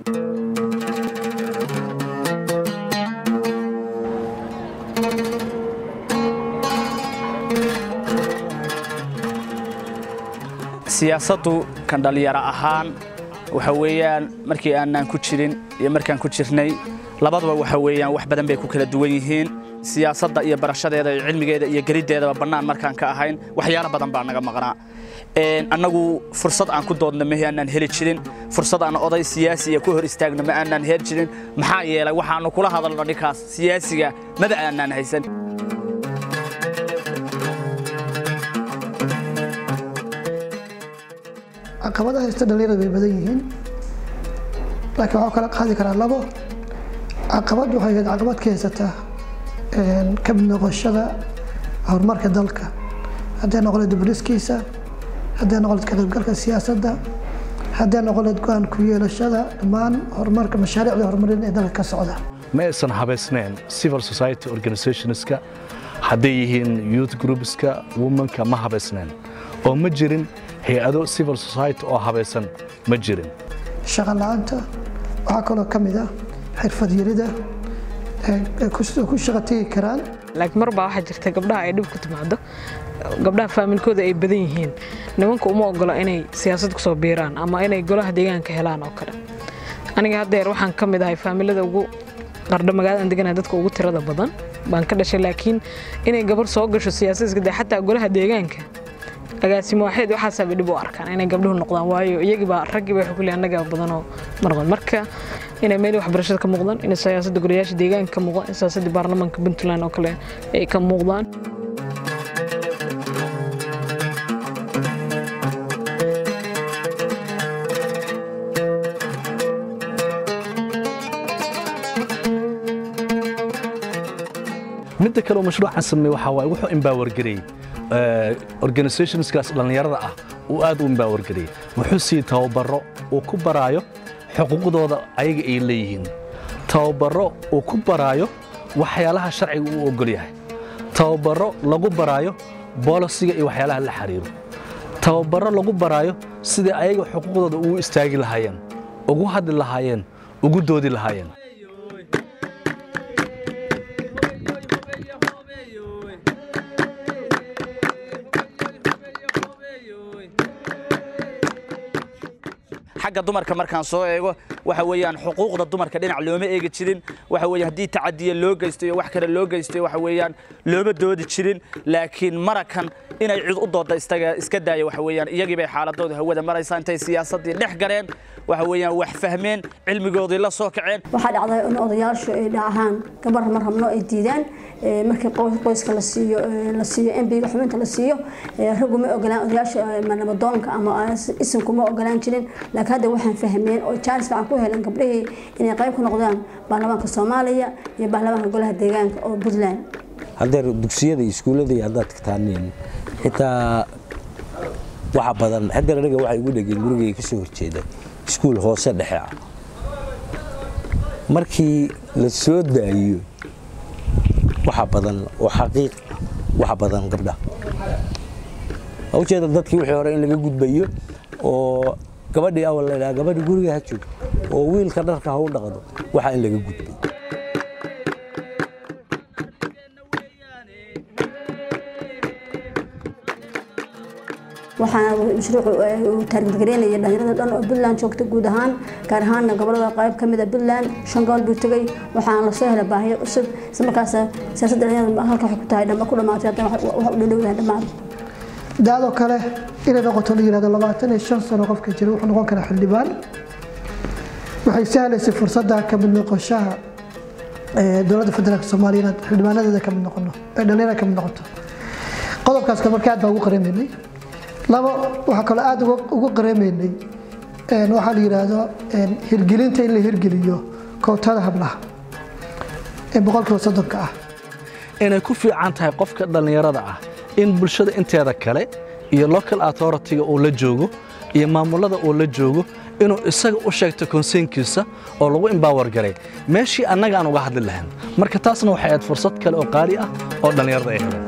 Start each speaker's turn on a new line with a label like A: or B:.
A: siyaasaddu kan dhallinyaro ahaan waxa weeyaan markii aanaan ku jirin iyo markaan ku jirnay labaduba waxa weeyaan wax badan bay ku kala duwan yihiin siyaasadda iyo barashadeeda iyo cilmigeeda iyo geliddeedaba bannaan markaan ka ahayn waxyaalo badan baa naga maqnaa annagu fursad aan ku doodna mahi aanaan heli jirin fursad aan oday siyaasiya ku hor istaagna ma aanaan heli jirin maxaa yeelay waxaannu kula hadalno ninkaas siyaasiga maba aanaan haysan
B: caqabadaha haysta dhalinyarada bay badan yihiin laakiin waxaa kala qaadi karaa labo caqabad waxay ahayd caqabad ka haysataa ka mid noqoshada horumarka dalka hadday noqoleed diburiskiisa hadday noqoleed ka qaybgalka siyaasadda hadday noqoleed go-aan ku yeelashada dhammaan horumarka mashaariicda horumarin ee dalka ka socda
C: ma aysan habaysnayn civil society organizationska hadday yihiin youth groupska womanka ma habaysnayn oo ma jirin hay-ado civil society oo habaysan ma jirin
B: shaqo la-aanta waxaa kaloo ka mid ah xirfad yarida ku shaqa tegi karaan
D: laakiin mar baa waxaa jirta gabdhaha ay dhib ku timaado gabdhaha faamilkooda ay badan yihiin nimanka uma ogola inay siyaasad kusoo biiraan ama inay golaha deegaanka helaan oo kale aniga haddeer waxaan ka mid ahay faamilada ugu qardho magaalada deganaha dadka ugu tirada badan baan ka dhashay laakiin inay gabar soo gasho siyaasadka dee xataa golaha deegaanka agaasimo waxeed waxaasaa bay dhib u arkaan inay gabdhuhu noqdaan waayo iyagiibaa raggiiba waxay ku leeyahay annagaa badanoo marqan marka inay meel waxbarashada ka muuqdaan inay siyaasadda golayaasha deegaanka ka muuqdaan in siyaasadda baarlamaanka puntland oo kale ay ka muuqdaan
C: midda kale oo mashruucan sameey waxaa waaye wuxuu empowergareeyey organizationskaas dhallinyarada ah uu aad u empowergareeyey wuxuu siiyey tababaro uu ku baraayo xuquuqdooda ayaga ay leeyihiin tababaro uu ku baraayo waxyaalaha sharciga uu ogol yahay tababaro lagu baraayo boolisiga iyo waxyaalaha la xiriiro tababaro lagu baraayo sidai ayaga xuquuqdooda ugu istaagi lahaayeen ugu hadli lahaayeen ugu doodi lahaayeen
A: xagga dumarka markaan soo eego waxa weeyaan xuquuqda dumarka dhinac looma eegi jirin waxa weeye haddii tacadiya loo geysto iyo wax kale loo geystay waxa weeyaan looma doodi jirin laakiin marakan inay cid u dooda istaga iska daaya waxa weeyaan iyagii bay xaaladooda hawada maraysaa intay siyaasaddii dhex galeen waxa weeyaan wax fahmeen cilmigoodii la soo kaceen
E: waxaa dhacday in odayaashu ay dhahaan gabar ma rabno ay diidaan markii qoyska la siiyo la siiyo embiga xubinta la siiyo raggu ma ogolaan odayaasha nabadoonka ama isinku ma ogolaan jirin laakiin hadda waxaan fahmeen oo jaanis fiican ku heleen gabdhihii inay qayb ku noqdaan baarlamaanka soomaaliya iyo baarlamaanka golaha deegaanka oo puntland
F: haddeer dugsiyada iyo iskuullada iyo haddaad tagtaaneen xitaa waxa badan haddeer aniga waxay ugu dhegeen gurigay ka soo horjeeda iskuul hoose dhexe ah markii la soo daayo waxa badan oo xaqiiq waxa badan gabdhaha waa ujeeda dadkii wixii hore in laga gudbayo oo gabadhii awal la idhaha gabadhii guriga ha joog oo wiilka dharka ha u dhaqdo waxaa in laga gudbay
E: waxaana mashruucu uu taargetgareynaya dhalinyarada dhan oo puntland joogta guud ahaan gaar ahaanna gobolada qayb ka mid a puntland shan gobol buu tegey waxaana lasoo helay baahiyo cusub isla markaas siyaasadda dhalinyarada halka waxay ku tahay dhamba ku dhamaatay haddana wax u dhadhowdahay dhammaan
B: daadoo kale inay noqoto la yihahdo labaatan iyo shan sano qofka jira wuxuu noqon karaa xildhibaan waxay sahlaysay fursadda ka mid noqoshaha dowladda federaalka soomaaliya inaad xildhibaanadeeda ka mid noqono ee dhalinyarada ka mid noqoto qodobkaas marka aad baa ugu qareemaynay labo waxaa kaloo aada ugu qareemaynay waxaa la yidhaahdo hirgelinta in la hirgeliyo kootada hablaha ee boqolkiiba soddonka ah
C: inay ku fiican tahay qofka dhallinyarada ah in bulshada inteeda kale iyo local authority-ga uu la joogo iyo maamulada uu la joogo inuu isaga u sheegto konseynkiisa oo lagu embower garay meeshii annaga aan uga hadli lahayn marka taasna waxay ahayd fursad kale oo qaali ah oo dhallinyarada ay heleen